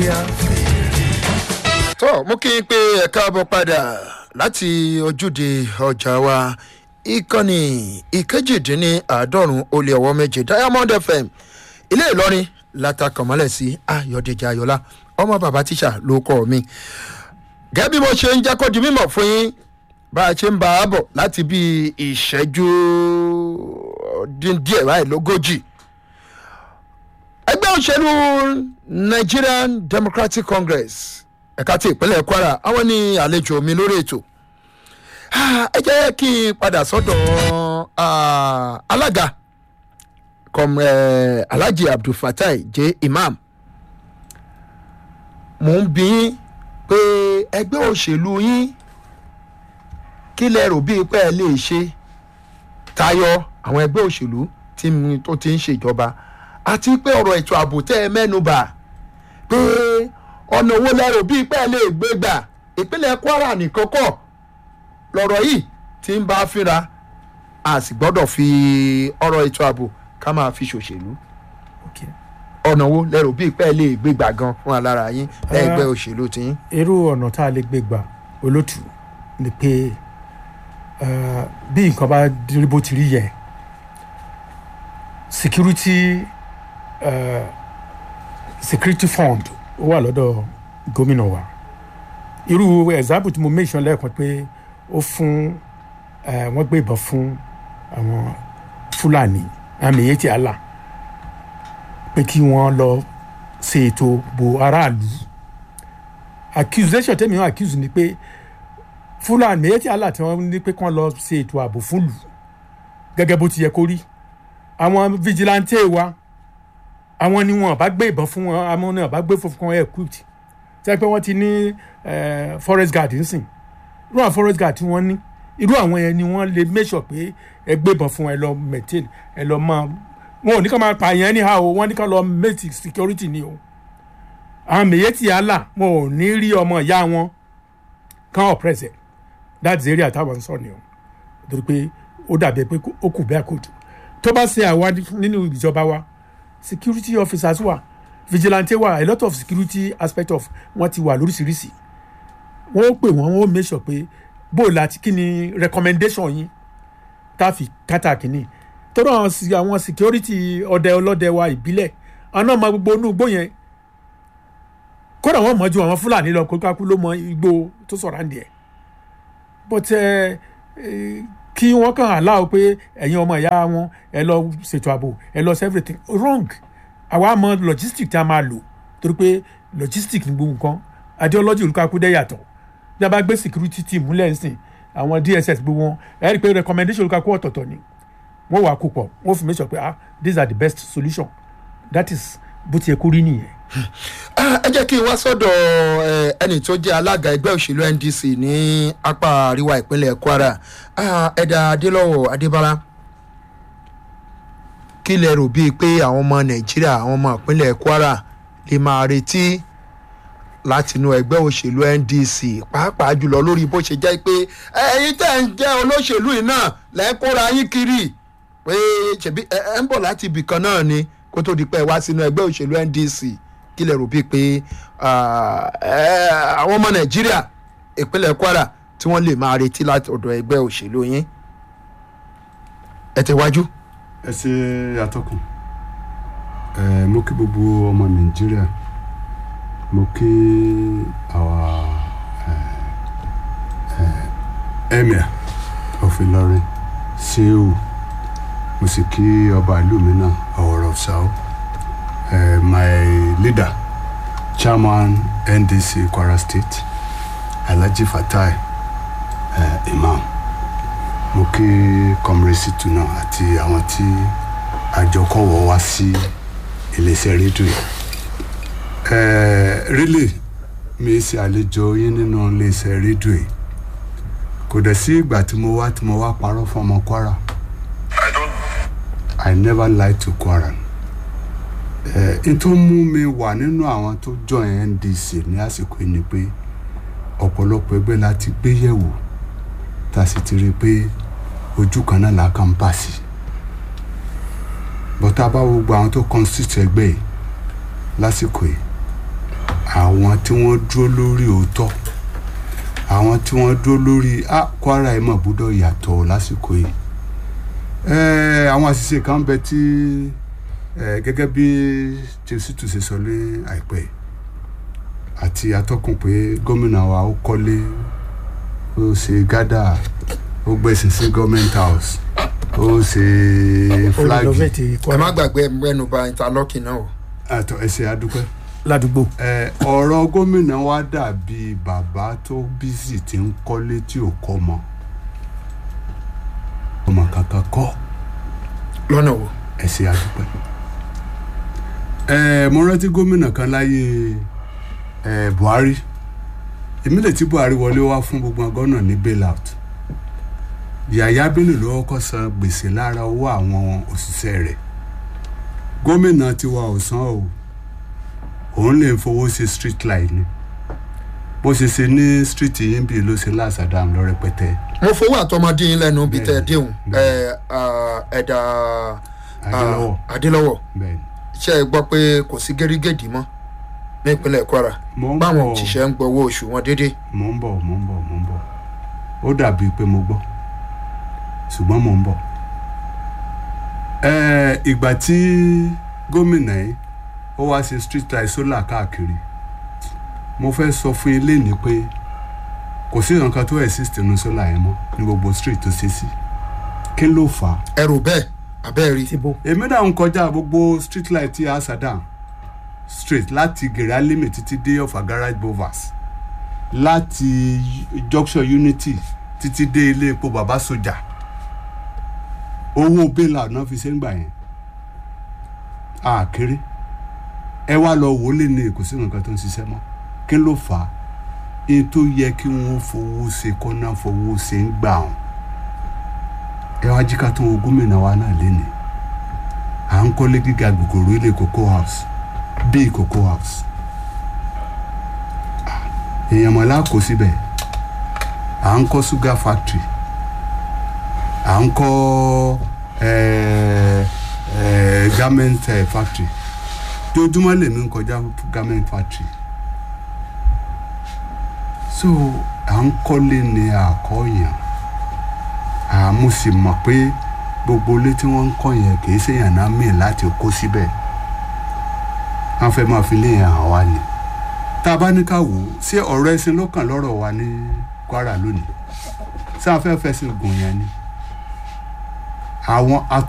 bóyá. tó mú kí n pé ẹ̀ka bọ̀ padà láti ojúde ọjà wa ìkànnì ìkejìdínláàádọ́rùn ó lé ọwọ́ méje diamond fm ilé ìlọrin látàkànmọ́lẹ̀ sí ayọ̀dèjì ayọ̀lá ọmọ bàbá tíṣà ló kọ́ mi gẹ́gẹ́ bí mo ṣe ń jẹ́ kó di mímọ̀ fún yín bá a ṣe ń bá a bọ̀ láti bí ìṣẹ́jú dín díẹ̀ báyìí lógójì ẹgbẹ́ òṣèlú nigerian democratic congress ẹ̀ka ti ìpínlẹ̀ kwara àwọn ní àlejò mi lórí ètò Ah, ẹ jẹ́ kí n padà sọ́dọ̀ ah, alága com eh, alhaji abdulfatai j imam mò ń bí yín pé ẹgbẹ́ òṣèlú yín kí lẹ rò bíi pé ẹ lè ṣe tayọ àwọn ẹgbẹ́ òṣèlú tí mi- tó ti ń ṣèjọba àti pé ọ̀rọ̀ ètò ààbò tẹ́ ẹ mẹ́nu bà pé ọ̀nà owó lẹ rò bíi pé ẹ lè gbé gbà ìpínlẹ̀ kwara nìkan kọ́ lọ̀rọ̀ yìí ti ń bá a fínra a sì gbọ́dọ̀ fi ọ̀rọ̀ ètò ààbò ká máa fi ṣòṣèlú Okay. ọ̀nà wo lẹ́rù bíi pẹ́ lè gbégbà gan fún alára yín lẹ́gbẹ́ òṣèlú tí yín. irú ọ̀nà tá a lè gbé gbà olótù ni pé eh, bí nǹkan bá rí bó ti rí yẹ security eh, security fund ó wà lọ́dọ̀ gómìnà wa irú example tí mo mention lẹ́ẹ̀kan pé ó fún eh, wọ́n gbé ìbọn fún àwọn fúlàní àmì èyí tí a là pé kí wọ́n lọ ṣe ètò bo aráàlú accusation tẹ́mi wọn accuse ni pé fúlàní èyí tí àlà tí wọ́n ní pé kí wọ́n lọ ṣe ètò ààbò fún lù gẹ́gẹ́ bó ti yẹ kó rí àwọn vigilante wa àwọn ni wọn bá gbé ìbọn fún wọn àwọn ni wọn bá gbé fún wọn equipped tẹ́ pé wọ́n ti ní eh, forest guard nsìn irú àwọn forest guard tí wọ́n ní irú àwọn yẹn ni wọ́n lè make sure pé ẹ gbé ìbọn fún wọn ẹ lọ maintain ẹ lọ máa wọn ò ní ká máa pààyàn anyhow o wọ́n ní ká lọ make security ni o àwọn mèyétì àlà wọn ò ní rí ọmọ ìyá wọn kán oppress ẹ that's the area táwọn ń sọ ni o torí pé ó dàbí pé ó kù bẹ́ẹ̀ kò jù tó bá ṣe àwa nínú ìjọba wa security officers wà vigilante wà a lot of security aspect of wọn ti wà lóríṣiríṣi wọn ó pè wọn wọn ó make sure pé bó o láti kí ni recommendation yín tá a fi kátà kínní tó náà àwọn security ọdẹ ọlọ́dẹ wa ìbílẹ̀ àwọn náà máa gbogbo inú igbó yẹn kódà wọn mọ ju àwọn fúlàní lọ kókákú ló mọ igbó tó sọ̀rọ̀ àǹdí ẹ̀ but ẹ ẹ kí wọ́n kàn aláwọ̀ pé ẹ̀yin ọmọ ìyá wọn ẹ lọ ṣètò ààbò ẹ lọ sí everything wrong àwa mọ logistic tí a máa lò torí pé logistic ní gbogbo nǹkan ideology olùkàkú dẹ́ yàtọ̀ bí a bá gbé security team múlẹ̀ ń sìn àwọn dss gbogbo wọn ẹ rí i pé recommendation olùkàkú ọ̀tọ̀ọ̀tọ̀ ni wọ́n wà kó pọ̀ wọ́n fi make sure pé ah these are the best solution that is bó ti yẹ kó rí nìyẹn. Ah, ẹ jẹ́ kí n wá sọ́dọ̀ eh, ẹni tó jẹ́ alága ẹgbẹ́ òṣèlú ndc ní apá àríwá ìpínlẹ̀ kwara Ah, ẹ̀dà adélọ́wọ̀ adébára kí lẹ rò bíi pé àwọn ọmọ nàìjíríà àwọn ọmọ ìpínlẹ̀ kwara lè máa retí látinú ẹgbẹ́ òṣèlú ndc pàápàá jùlọ lórí bó ṣe jẹ́ pé ẹ̀yin tẹ̀ ń jẹ́ olóṣèlú yìí náà lẹ́kọ́ra yín kiri pé ṣèbí ẹ ẹ ń bọ̀ láti ibì kan náà ni kó tó di pé ẹ wá sínú ẹgbẹ́ òṣèlú ndc kí lè rò bíi pé ah, ẹ, àwọn ọmọ nàìjíríà ìpínlẹ̀ kwara tí wọ́n lè máa retí láti ọ̀dọ̀ ẹgbẹ́ òṣèlú yín ẹ tẹ̀wájú. ẹ ṣe àtọkùn ẹ mo kí gbogbo ọmọ nàìjíríà mo kí àwa ẹ ẹ emir of Ìlọrin Shehu mo sì kí ọba ìlú mi náà ọ̀rọ̀ of Sao ẹ my leader chairman NDC Kwara State Alhaji Fatai ẹ imam mo kí kọmrẹsìtù náà àti àwọn tí àjọkọ̀wọ́ wá sí iléeṣẹ́ rédíò yìí ẹ̀ẹ́ rílì mi ṣe àlejò yín nínú iléeṣẹ́ rédíò yìí kò dẹ̀ sí ìgbà tí mo wá tí mo wá parọ́ fún ọmọ Kwara I never lie to Kwara ẹ̀ n tó mú mi wà nínú àwọn tó join NDC ní àsìkò yìí ni pé ọ̀pọ̀lọpọ̀ ẹgbẹ́ la ti gbé yẹ̀wò tá a sì ti rí i pé ojú kan náà là kàn ń bà sí bọ́tà bá wo gbogbo àwọn tó constitute ẹgbẹ́ yìí lásìkò yìí à àwọn tí wọ́n dúró lórí òótọ́ àwọn tí wọ́n dúró lórí ah Kwara ẹ̀ mọ̀ gbọ́dọ̀ yàtọ̀ lásìkò yìí Eh, àwọn àṣìṣe kan bẹ tí eh, gẹ́gẹ́ bí jésùtù ṣe sọ ní àìpẹ́ àti atọ́kùn pé gómìnà wa ó kọ́lé ó ṣe gádà ó gbẹ̀sìn sí government house ó ṣe flag olùdókòtì ẹ má Kwara gbàgbé mẹ́nu bà interlocking náà o. àtọ̀ ẹsẹ̀ adúpẹ́ ládùúgbò Eh, ọ̀rọ̀ gómìnà wa dàbí bàbá tó bísí tí ń kọ́lé tí ò kọ́ mọ́ ọmọ kankan kọ́ lọ́nà wo. ẹ ṣe àdúpẹ́. ẹ mo rántí gómìnà kan láyé ẹ Buhari ìmílẹ̀ tí Buhari wọlé wá fún gbogbo ọgọ́nà ní bailout Yàyà Bello ló kọ́kọ́ san gbèsè lára owó àwọn òṣìṣẹ́ rẹ̀ gómìnà tiwa ò san o òun lè fowó ṣe street light ni bó ṣe ṣe ní street yín bí ló ṣe láṣàdàm lọ rẹpẹtẹ mo fowó àtọmọdé yín lẹ́nu bíi tẹ́ ẹ Bẹ́ẹ̀ni, déhùn ẹ bẹ́ẹ̀ni. ah, ẹ̀dà Adélọ́wọ̀ ah, Adélọ́wọ̀ bẹ́ẹ̀ ni. ṣe é gbọ́ pé kò sí gẹ́rígẹ́dì mọ́ ní ìpínlẹ̀ Kwara Mo ń báwọn bọ̀. òṣìṣẹ́ ń gbowó oṣù wọn déédéé. mò ń bọ̀ mò ń bọ̀ mò ń bọ̀ ó dàbí pé mo gbọ́ ṣùgbọ́n mò ń bọ̀ ẹ̀ẹ́ ìgbà tí gómìnà yìí ó wá ṣe street light solar káàkiri mo fẹ́ sọ fún ilé ní pé kò sí nǹkan tó exist nínú solar yẹn mọ́ ní gbogbo street tó ṣe sí kí ló fà á ẹrù bẹ́ẹ̀ abẹ́ẹ̀ rí. ti bó èmi náà ń kọjá gbogbo street light tí a sàdán straight láti gèrè alẹ́mẹ̀ títí dé ọ̀fà garage bovas láti junction unity títí dé ilé epo baba soja owó bẹ́là náà fi ṣe ń gbà yẹn àkéré ẹ wá lọ wò ó lè ní èkó sí nǹkan tó ń ṣiṣẹ́ mọ́ kí ló fà á èyí tó yẹ kí wọ́n fowó ṣe kọ́nà fowó ṣe ń gbà wọn ẹ wá jí ká tó wo gómìnà wa náà lénìí à ń kọ́lé gíga gbogbooro ilé cocoa house bíi cocoa house Ah, èèyàn mọ̀lá kó síbẹ̀ à ń kọ́ sugar factory à ń kọ́ eh, eh, garment eh, factory dojúmọ́ lèmi ń kọjá garment factory so à ń kọ́lé ní àkọ́yàn àmú sì mọ̀ pé gbogbo ilé tí wọ́n ń kọ́ yẹn kì í ṣèyàn náà mìíràn láti kó síbẹ̀ wọ́n fẹ́ máa fi léyìn hàn wá ni tá a bá ní ká wò ó ṣé ọ̀rọ̀ ẹ̀sìn ló kàn lọ́rọ̀ wa ní Kwara lónìí ṣé a fẹ́ fẹsẹ̀ gùn yẹn ni àwọn